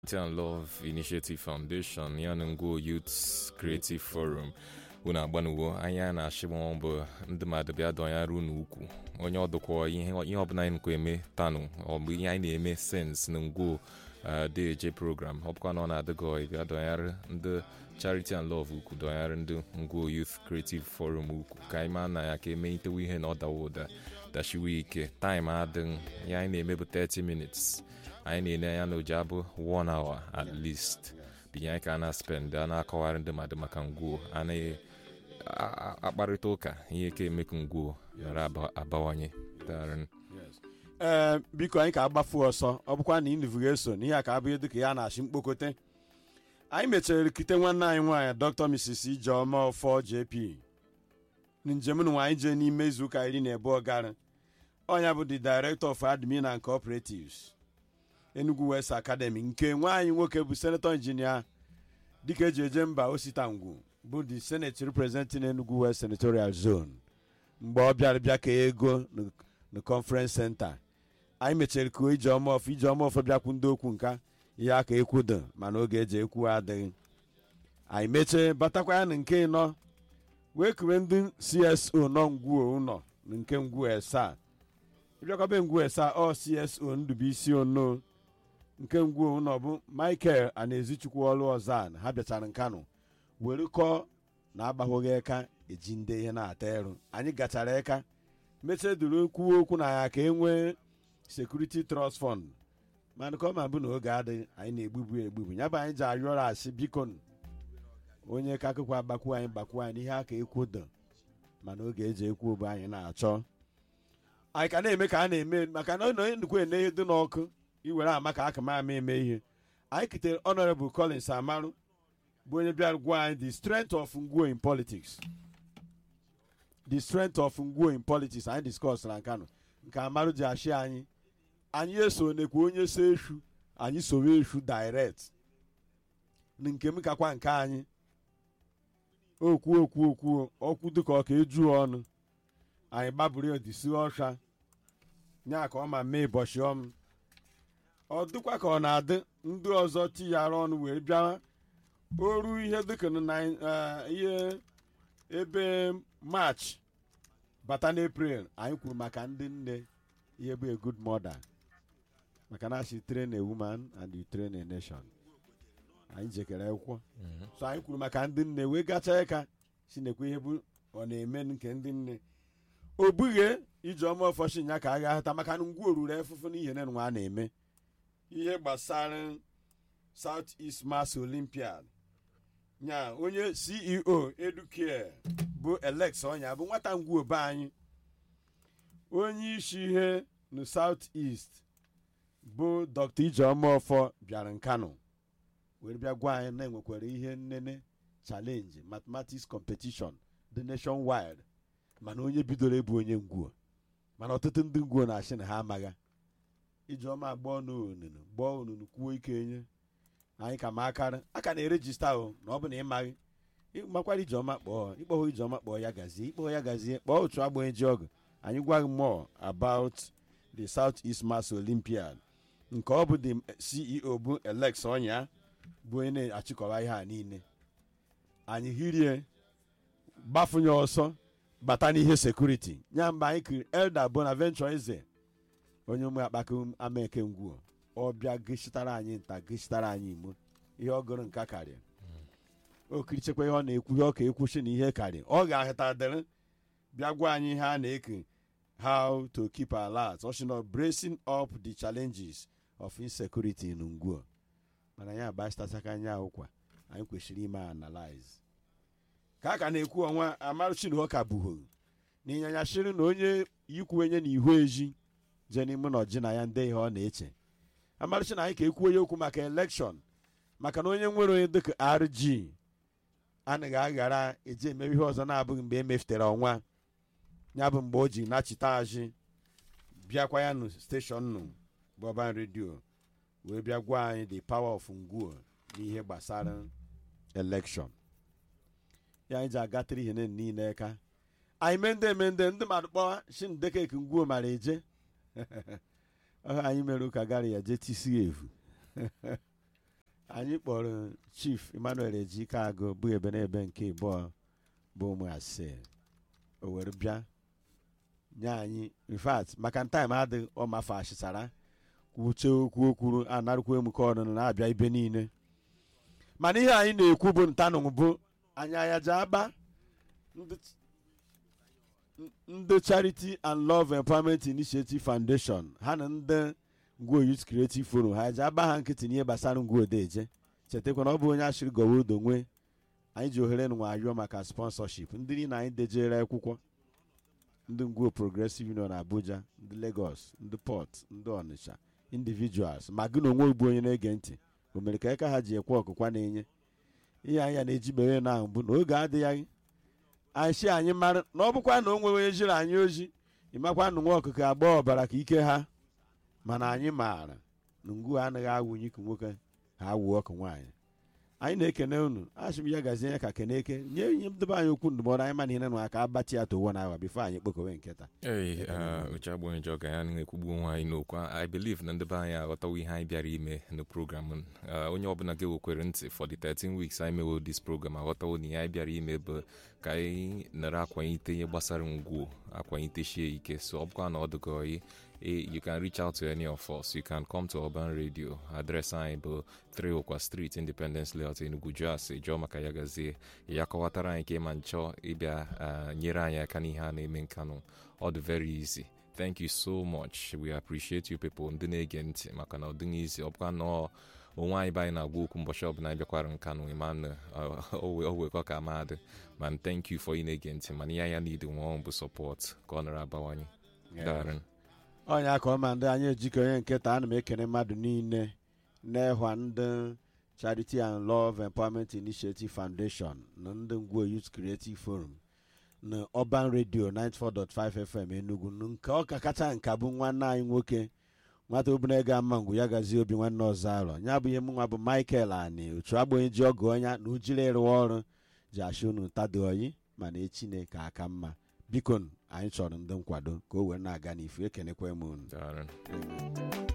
and Love Initiative Foundation ya na Ngwo Youth Creative Forum unu agbanuwo anya na-achịgba bụ ndị mmadụ bịa dọnyere unu ukwu onye ọdụkwa ihe ihe ọbụla anyị nkwa eme tanụ ọ bụ ihe anyị na-eme sens na ngwo deje program ọ bụkwa na ọ na-adịgọ bịa dọnyere ndị charity and love ukwu dọnyere ndị ngwo youth creative forum ukwu ka anyị maa na ya ka emeitewe ihe na ọ dawa ụda dachiwe ike taịm adịghị ya anyị na-eme bụ 30 minutes anyị na-ele anya na oji abụ one hour at least binye anyị ka a na-spend a na-akọwarị ndị mmadụ maka ngwuo anaghị akparịta ụka ihe ka emekụ ngwuo yara abawanye darị ee biko anyị ka agbafu ọsọ ọ bụkwa na inivu ga-eso n'ihe a ka abụghị dịka ya na-achị mkpokote anyị mechara rikite nwanne anyị nwaanyị dr mrs ijeọma ọfọ jp njem nwa anyị jee n'ime izuụka iri na abụọ gara ọnya bụ the director of admin and cooperatives enugu west academy nke nwaanyị nwoke bụ senator injinia dịka eji eje mba ositangwu bụ the senate representing enugu west senatorial zone mgbe ọ bịara bịa ka ego na conference center anyị mechara kuo ijeọma ọfọ ijeọma ọfọ bịakwu ndị okwu nka ihe aka ekwudo mana oge eji ekwu adịghị anyị mechie batakwa ya na nke ịnọ wee kure ndị cso nọ ngwuo ụlọ na nke ngwuo esaa ịbịakwabe ngwuo esaa ọ cso ndubuisi ono nke ngwuo ụlọ bụ michael anaezichukwu ọlụ ọzan ha bịachara nkanụ were kọọ na agbahụghị eka eji ndị ihe na-ata eru anyị gachara eka mechie duru kwuo okwu na ya ka e nwee sekuriti trust fund mana ka ọ ma bụ na oge adịghị anyị na-egbubu egbubu ya bụ anyị ji arịọrọ asị biko onye ka akụkọ agbakwu anyị gbakwu anyị n'ihe aka ekwudo mana oge eji ekwu bụ anyị na-achọ anyị ka na-eme ka a na-eme maka na onye nnukwu ene ihe dị n'ọkụ iwere ama ka aka ma ama eme ihe anyị kitere honorable collins amarụ bụ onye bịara gwa anyị the strength of ngwo in politics the strength of ngwo in politics anyị discuss na nkano nke amarụ ji achị anyị anyị eso nekwa onye so eshu anyị sowe eshu direct na nke m kakwa nke anyị okwu okwu okwu okwu dịka ọka eju ọnụ anyị gbaburu odisi ọsha nya ka ọ ma mee ụbọchị ọm ọ dịkwa ka ọ na-adị ndị ọzọ tinyara ọnụ wee bịa oru ihe dịka na ihe ebe march bata n'eprel anyị kwuru maka ndị nne ihe bụ a good mother maka na asị train a woman and you train a nation anyị jekere akwụkwọ so anyị kwuru maka ndị nne wee gachaa ịka si nekwa ihe bụ ọ na-eme nke ndị nne o bughe ijeọma ọfọchi nya ka a ga-ahụta maka na ngwa oruru efufu n'ihe na nwa a na-eme ihe gbasara south east mass olympiad nya onye ceo educare bụ alex ọnya bụ nwata ngwa obe anyị onye isi ihe na south east bụ dr ijeọma ọfọ bịara nkano were bịa gwa anyị na enwekwara ihe nnene challenge mathematics competition the nation wide mana onye bidoro ebu onye ngwuo mana ọtụtụ ndị ngwuo na-achị na ha amagha ijeọma gbọọ n'onunu gbọọ onunu kwuo ike enye anyị ka ma akara a ka na-erejista o na ọ bụ na ị maghị makwara ijeọma kpọọ ịkpọghọ ijeọma kpọọ ya gazie ịkpọghọ ya gazie kpọọ otu agbanyeji ji ọgụ anyị gwaghị more about the south east mass olympiad nke ọ bụ the ceo bụ alex ọnya bụ onye na-achịkọba ihe a niile anyị hirie gbafunye ọsọ bata n'ihe sekuriti nya mgbe anyị kiri elda bonaventure eze onye ụmụ akpaka amaeke ngwuo ọ bịa gịchitara anyị nta gịchitara anyị imo ihe ọ gụrụ nka karịa o kirichekwa ihe ọ na-ekwu ihe ọ ka ekwuchi na ihe karịa ọ ga-ahụta dịrị bịa gwa anyị ihe a na-eke how to keep alert ọ sị na bracing up the challenges of insecurity in ngwuo mana ya agbachitachaka anya ụkwa anyị kwesịrị ime analyze ka a ka na-ekwu ọnwa amaruchinho ka buhoro na ịnyanya shiri na onye yikwu onye na ihu eji jee n'ime na ọji na ya ndị ihe ọ na-eche amaruchi na anyị ka ekwuo ya okwu maka elekshọn maka na onye nwere onye dịka rg anaghị aghara eji emewe ihe ọzọ na-abụghị mgbe emefutere ọnwa ya bụ mgbe o ji nachita aji bịakwa ya nụ steshọn nụ bọban redio wee bịa gwa anyị the power of ngwuo n'ihe gbasara elekshọn ya anyị ji agatịrị ihe niile ka anyị mee ndị eme ndị ndị mmadụ kpọwa shi ndekeke ngwuo mara eje anyị mere ụka gara ya jee tisi evu anyị kpọrọ chief emmanuel ejike agụ bụ ebe n'ebe nke ịbụọ bụ ụmụ ase o were bịa nye anyị infact maka ntaim adịghị ọmafe achịsara kwuche okwu okwuru anarụkwa emuke ọnụnụ na-abịa ibe niile mana ihe anyị na-ekwu bụ ntanụ bụ anyị ayaja agba ndị ndị charity and love empowerment initiative foundation ha na ndị ngwo youth creative forum ha ji agba ha nkịtị n'ihe gbasara ngwo odeje chetakwa na ọ bụ onye ashịrị gọwa odo nwe anyị ji ohere nwa ayọ maka sponsorship ndị niile anyị dejere akwụkwọ ndị ngwo progressive union abuja ndị lagos ndị port ndị ọnịsha individuals ma gị na onwe bụ onye na-ege ntị o mere ka aka ha ji ekwe ọkụkwa na-enye ihe anyị na-eji mere na ahụ bụ na oge adịghị anyị si anyị mara na ọ bụkwa na o nwere onye jiri anyị ozi ịmakwa na nwa ọkụkọ agba ọbara ka ike ha mana anyị maara na ngwu anaghị awụnye iku nwoke ha awụ ọkụ nwaanyị anyị na-ekene unu asị m ya gazie ya ka keneke nye nye ndebe anyị okwu ndụmọdụ anyị mana ihe na aka abatị ya towo na awa bifo anyị kpokowe nkịta Ee, uche agbonye jọ ga ya na-ekwugbu onwe anyị n'okwu I believe na ndị be anyị aghọtawo ihe anyị bịara ime na program n. Uh, onye ọbụla ga-ewekwere ntị for the 13 weeks anyị mewo this program aghọtawo na ihe anyị bịara ime bụ ka anyị nara akwanyite ihe gbasara ngwuo akwanyitechie ike so ọ bụkwa na ọ dịka oyi eh, you can reach out to any of us you can come to urban radio adreesị anyị bụ 3 ụkwa street independence layout enugu jos jụọ maka ya gazie ya kọwatara anyị ka ịma nchọ ịbịa uh, nyere anyị aka n'ihe a na-eme nkanụ ọ dị very easy thank you so much we appreciate you people ndị na-ege ntị maka na ọ dịghị izi ọ bụkwa na ọ- onwe anyị be anyị na-agwa okwu mbọchị ọbụla anyị bịakwara nkanụ ịma na uh, o we- o wekọ ka amadị man thank you for ị na-ege ntị mana ihe anya need nwa bụ support ka ọ nara abawanye darị ọnya ka ọma ndị anyị ejikọ onye nketa ana m ekene mmadụ niile n'ịhwa ndị charity and love empowerment initiative foundation na ndị ngwo youth creative forum na urban radio 94.5 fm enugu na nke ọka kacha nka bụ nwanne anyị nwoke nwata obìnrin ga ama ngwu ya gazie obi nwanne ọzọ arọ ya bụ ihe mụ nwa bụ michael ani otu agbonye ji ọgụ ọnya na ujiri ịrụwa ọrụ ji achị unu tadị oyi mana echi na-eke aka mma biko anyị chọrọ ndị nkwado ka o wee na-aga n'ifu ekenekwa m unu darị Amen.